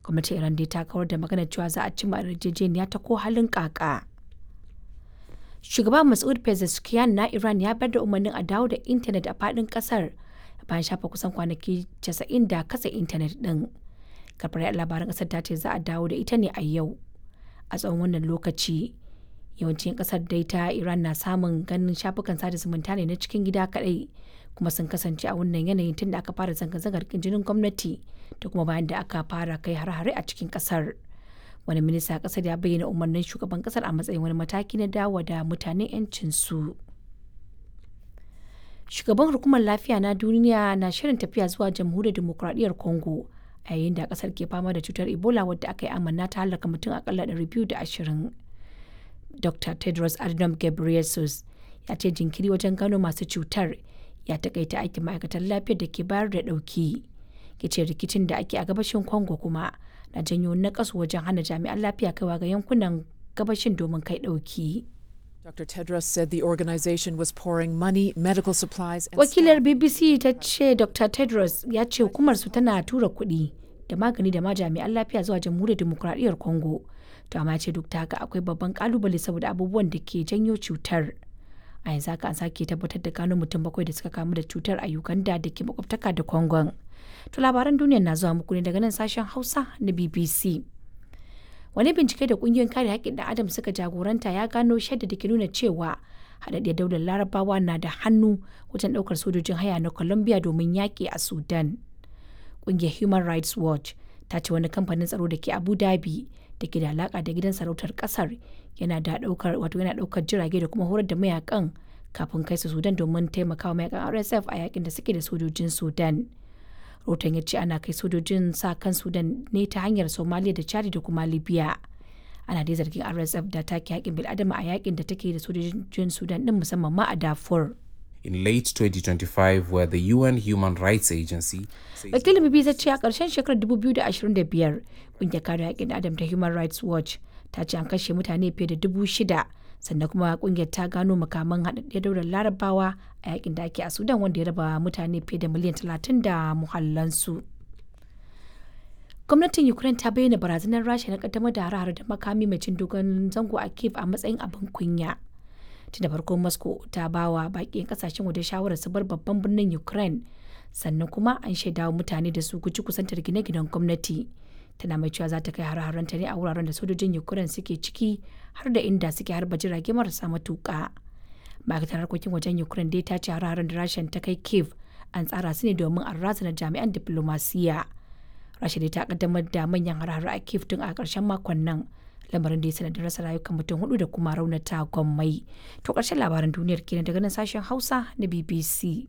gwamnatin iran dai ta kawar da maganar cewa za a cimma yarjejeniya ta ko halin kaka shugaba masud pezeshkian na iran ya bar da umarnin a dawo da intanet a fadin kasar bayan shafa kusan kwanaki 90 da kasa intanet din kafar labaran kasar ta ce za a dawo da ita ne a yau a tsawon wannan lokaci yawancin kasar dai ta iran na samun ganin shafukan sada zumunta ne na cikin gida kadai kuma sun kasance a wannan yanayin tun da aka fara zanga-zangar jinin gwamnati da kuma bayan da aka fara kai har-hare a cikin kasar wani minista kasar ya bayyana umarnin shugaban kasar a matsayin wani mataki na dawo da mutane 'yancinsu shugaban hukumar lafiya na duniya na shirin tafiya zuwa jamhuriyar demokuraɗiyyar congo a yayin da kasar ke fama da cutar ebola wadda aka yi amanna ta halaka mutum akalla 220 dr tedros adhanom ghebreyesus ya ce jinkiri wajen gano masu cutar ya takaita aikin ma'aikatan lafiyar da ke bayar da ɗauki ya ce rikicin da ake a gabashin congo kuma na janyo nakasu wajen hana jami'an lafiya kaiwa ga yankunan gabashin domin kai ɗauki. Dr. Tedros said the organization was pouring money, medical supplies and Wakilar BBC ta ce Dr. Tedros ya ce hukumar su tana tura kuɗi da magani da ma jami'an lafiya zuwa jamhuriyar demokuraɗiyyar Congo. To amma ce duk da haka akwai babban kalubale saboda abubuwan da ke janyo cutar. A yanzu haka an sake tabbatar da gano mutum bakwai da suka kamu da cutar a Uganda da ke makwabtaka da Congo. To labaran duniya na zuwa muku ne daga nan sashen Hausa na BBC. wani bincike da kungiyoyin kare haƙƙin ɗan adam suka jagoranta ya gano shaida da ke nuna cewa haɗaɗɗiyar daular larabawa na da hannu wajen ɗaukar sojojin haya na colombia domin yaƙi a sudan ƙungiyar human rights watch ta ce wani kamfanin tsaro da ke abu dhabi da ke da alaƙa da gidan sarautar ƙasar yana da ɗaukar wato yana ɗaukar jirage da kuma horar da mayakan kafin kai su sudan domin taimakawa mayakan rsf a yakin da suke da sojojin sudan rotan ya ce ana kai sojojin sa kan sudan ne ta hanyar somalia da chad da kuma libya ana dai zargin rsf da take yakin bil'adama a yakin da take da sojojin sudan din musamman ma a darfur in late 2025 where the UN Human Rights Agency wakilin bbc ce a ƙarshen shekarar 2025 ƙungiyar kare haƙƙin adam ta human rights watch ta ce an kashe mutane fiye da dubu shida sannan kuma kungiyar ta gano makaman haɗaɗɗiyar daular larabawa a yakin da ake a sudan wanda ya raba mutane fiye da miliyan talatin da muhallansu gwamnatin ukraine ta bayyana barazanar rasha na kaddamar da hare da makami mai cin dogon zango a kiev a matsayin abin kunya tun da farko moscow ta ba wa baƙin kasashen waje shawarar su bar babban birnin ukraine sannan kuma an shaidawa mutane da su guji kusantar gine-ginen gwamnati tana mai cewa za ta kai har ta ne a wuraren da sojojin ukraine suke ciki har da inda suke harba jirage marasa matuƙa ma'aikatar harkokin wajen ukraine dai ta ce har da rashin ta kai kiev an tsara su ne domin an razana jami'an diplomasiya rasha dai ta kaddamar da manyan har a kiev tun a ƙarshen makon nan lamarin da ya sanadin rasa rayukan mutum hudu da kuma raunata gwammai to ƙarshen labaran duniyar kenan daga nan sashen hausa na bbc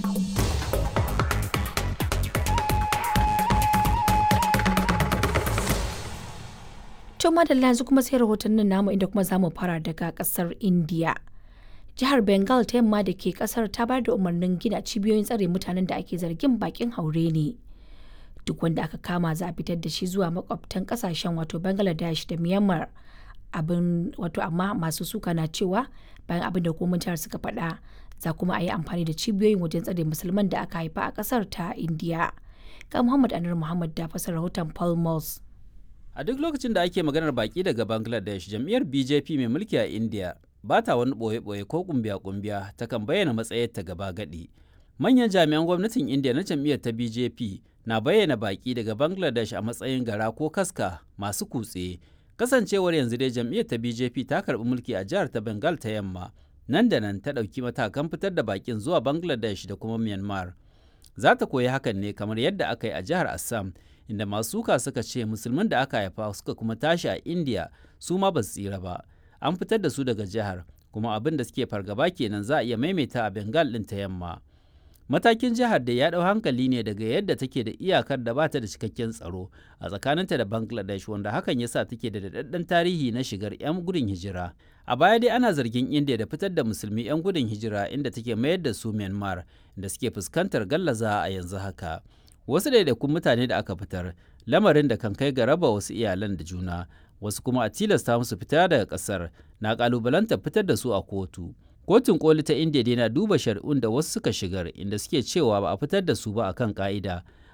To madalla yanzu kuma sai rahotannin namu inda kuma zamu fara daga kasar India. Jihar Bengal ta yamma da ke kasar ta bayar da umarnin gina cibiyoyin tsare mutanen da ake zargin bakin haure ne. Duk wanda aka kama za a fitar da shi zuwa makwabtan kasashen wato Bangladesh da Myanmar. Abin wato amma masu suka na cewa bayan abin da hukumar jihar suka faɗa za kuma a yi amfani da cibiyoyin wajen tsare musulman da aka haifa a kasar ta India. Ga Muhammad Anur Muhammad da fasar rahoton Paul Moss. A duk lokacin da ake maganar baki daga Bangladesh, jam'iyyar BJP mai mulki a India ba ta wani ɓoye-ɓoye ko kumbiya-kumbiya ta kan bayyana matsayarta gaba gadi. Manyan jami'an gwamnatin India na jam'iyyar ta BJP na bayyana baki daga Bangladesh a matsayin gara ko kaska masu kutse. Kasancewar yanzu dai jam'iyyar ta BJP ta karɓi mulki a jihar ta Bengal ta yamma. Nan da nan ta ɗauki matakan fitar da bakin zuwa Bangladesh da kuma Myanmar. Za ta koyi hakan ne kamar yadda aka yi a jihar Assam. inda masu suka suka ce musulman da aka haifa suka kuma tashi a indiya su ma ba su tsira ba an fitar da su daga jihar kuma abin da suke fargaba kenan za a iya maimaita a bengal ɗin ta yamma matakin jihar da ya ɗau hankali ne daga yadda take da iyakar da ba ta da cikakken tsaro a tsakaninta da bangladesh wanda hakan ya sa take da daɗaɗɗen tarihi na shigar 'yan gudun hijira a baya dai ana zargin indiya da fitar da musulmi 'yan gudun hijira inda take mayar da su myanmar da suke fuskantar gallaza a yanzu haka wasu ɗaiɗaikun mutane da aka fitar lamarin da kan kai ga raba wasu iyalan da juna wasu kuma a tilasta musu fita daga ƙasar na ƙalubalantar fitar da su a kotu kotun koli ta indiya dai na duba shari'un da wasu suka shigar inda suke cewa ba a fitar da su ba akan ka'ida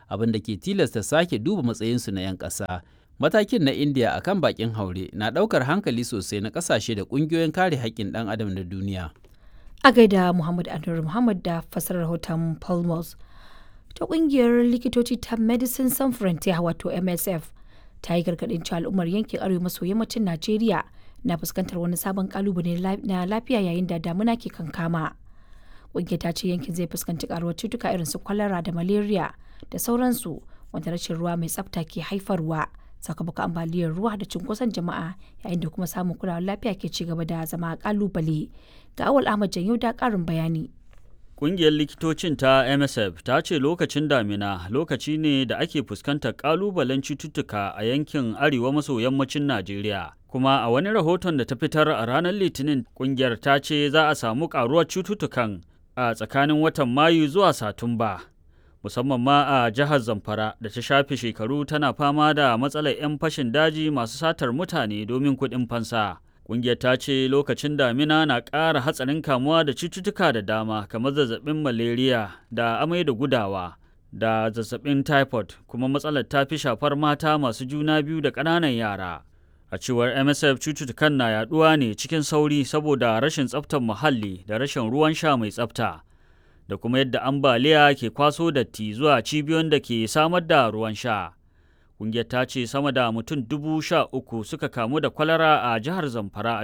abin da ke tilasta sake duba matsayinsu na 'yan ƙasa. Matakin na India a kan bakin haure na ɗaukar hankali sosai na ƙasashe da ƙungiyoyin kare haƙƙin ɗan adam na duniya. A gaida Muhammad Anwar Muhammad da fasarar rahoton Palmos. Ta ƙungiyar likitoci ta Medicine Sans Frontier wato MSF ta yi gargaɗin cewa al'ummar yankin arewa maso yammacin Najeriya na fuskantar wani sabon kalubale na lafiya yayin da damuna ke kankama. Ƙungiyar ta ce yankin zai fuskanci karuwar cutuka irin su kwalara da malaria da sauransu wanda rashin ruwa mai tsafta ke haifarwa sakamakon ambaliyar ruwa da cunkoson jama'a yayin da kuma samun kulawar lafiya ke ci gaba da zama kalubale. Ga awal Ahmad Janyo da ƙarin bayani. Ƙungiyar likitocin ta MSF ta ce lokacin damina lokaci ne da ake fuskantar ƙalubalen cututtuka a yankin arewa maso yammacin Najeriya. Kuma a wani rahoton da ta fitar a ranar Litinin ƙungiyar ta ce za a samu ƙaruwar cututtukan a tsakanin watan Mayu zuwa Satumba. Musamman ma a jihar Zamfara da ta shafe shekaru tana fama da matsalar 'yan fashin daji masu satar mutane domin kuɗin fansa. Ƙungiyar ta ce lokacin damina na ƙara hatsarin kamuwa da cututtuka da dama kamar zazzabin malaria da amai da gudawa da zazzabin typhoid kuma matsalar ta fi shafar mata masu juna biyu da ƙananan yara. A cewar MSF cututtukan na yaɗuwa ne cikin sauri saboda rashin tsaftar muhalli da rashin ruwan sha mai tsafta da kuma yadda ambaliya ke kwaso datti zuwa cibiyoyin da ke samar da ruwan sha. Ƙungiyar ta ce sama da mutum dubu sha uku suka kamu da kwalara a jihar Zamfara a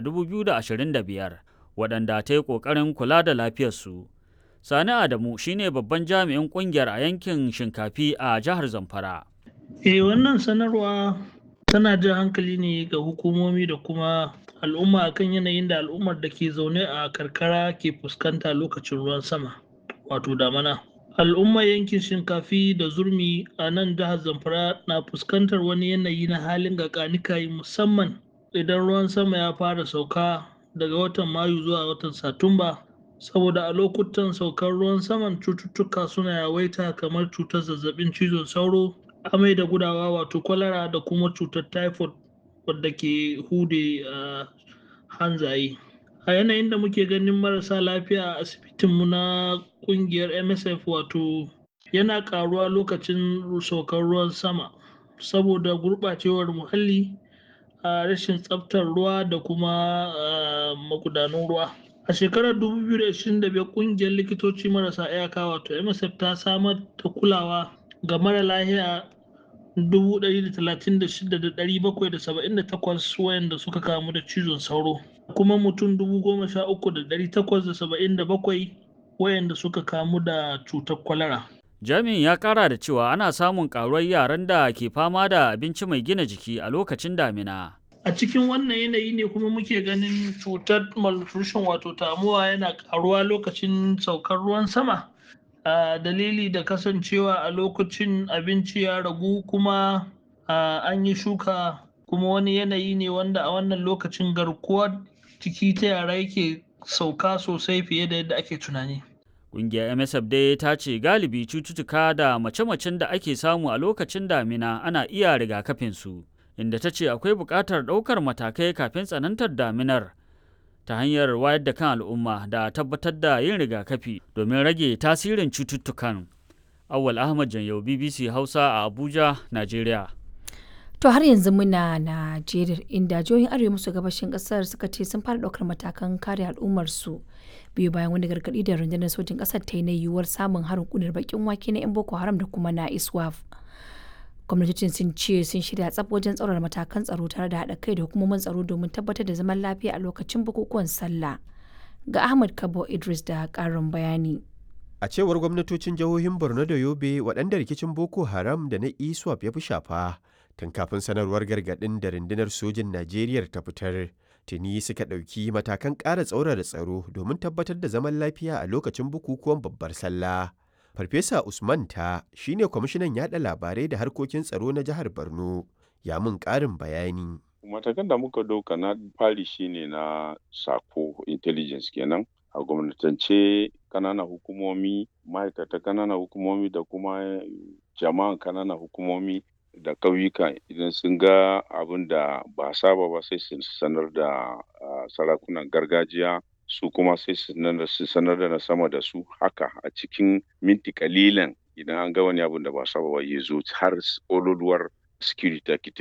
2025 waɗanda ta yi ƙoƙarin kula da lafiyarsu. Sani Adamu shine babban jami'in ƙungiyar a yankin Shinkafi a jihar Zamfara. Eh wannan sanarwa tana jan hankali ne ga hukumomi da kuma al'umma akan yanayin da al'ummar da ke zaune a karkara ke fuskanta lokacin ruwan sama wato damana. al'ummar yankin shinkafi da zurmi a nan jihar zamfara na fuskantar wani yanayi na halin gakanikayi musamman idan ruwan sama ya fara sauka daga watan mayu zuwa watan satumba saboda a lokutan saukar ruwan saman cututtuka suna yawaita kamar cutar zazzabin cizon sauro amai da gudawa wato kwalara da kuma cutar typhoid wadda ke hude a hanzaye a yanayin da muke ganin marasa lafiya a asibitinmu na kungiyar msf wato yana karuwa lokacin saukar ruwan sama saboda gurɓacewar muhalli a rashin tsaftar ruwa da kuma magudanun ruwa a shekarar 2025 kungiyar likitoci marasa iyaka wato msf ta samar da kulawa ga mara lahiya 136,778 wayanda suka kamu da cizon sauro kuma mutum 13,877 wayanda suka kamu da cutar kwalara. Jami'in ya kara da cewa ana samun karuwar yaran da ke fama da abinci mai gina jiki a lokacin damina. A cikin wannan yanayi ne kuma muke ganin cutar malnutrition wato tamuwa yana karuwa lokacin saukar ruwan sama. a dalili da kasancewa a lokacin abinci ya ragu kuma an yi shuka kuma wani yanayi ne wanda a wannan lokacin garkuwar jiki ta yara yake sauka sosai fiye da yadda ake tunani. Ƙungiyar MSF dai ta ce galibi cututtuka da mace-macen da ake samu a lokacin damina ana iya rigakafinsu, inda ta ce akwai buƙatar ɗaukar matakai kafin tsanantar daminar. ta hanyar wayar da kan al'umma da tabbatar da yin rigakafi domin rage tasirin cututtukan. Awal Ahmad Janyau BBC Hausa a Abuja, Najeriya. To har yanzu muna Najeriya inda jihohin arewa maso gabashin kasar suka ce sun fara ɗaukar matakan kare al'ummarsu biyu bayan wani gargaɗi da rundunar sojin ƙasar ta yi na yiwuwar samun harin kunar bakin wake na 'yan Boko Haram da kuma na ISWAF. gwamnatocin sun ce sun shirya tsaf wajen tsaurara matakan tsaro tare da haɗa kai da hukumomin tsaro domin tabbatar da zaman lafiya a lokacin bukukuwan sallah ga ahmad kabo idris da ƙarin bayani a cewar gwamnatocin jihohin borno da yobe waɗanda rikicin boko haram da na iswap ya fi shafa tun kafin sanarwar gargaɗin da rundunar sojin najeriya ta fitar tuni suka ɗauki matakan ƙara tsaurara tsaro domin tabbatar da zaman lafiya a lokacin bukukuwan babbar sallah Farfesa Usman ta shine kwamishinan yada labarai da harkokin tsaro na jihar Borno ya mun ƙarin bayani. Matakan da muka ɗauka na fari shine na sako intelligence kenan a gwamnatance kananan hukumomi ma'aikata kananan hukumomi da kuma jama'an kananan hukumomi da ƙauyuka idan sun ga abin da ba saba ba sai su sanar da sarakunan gargajiya su kuma sai su sanar da na sama da su haka a cikin minti kalilan idan an ga wani abun da ba saba ba ya zo har ololuwar security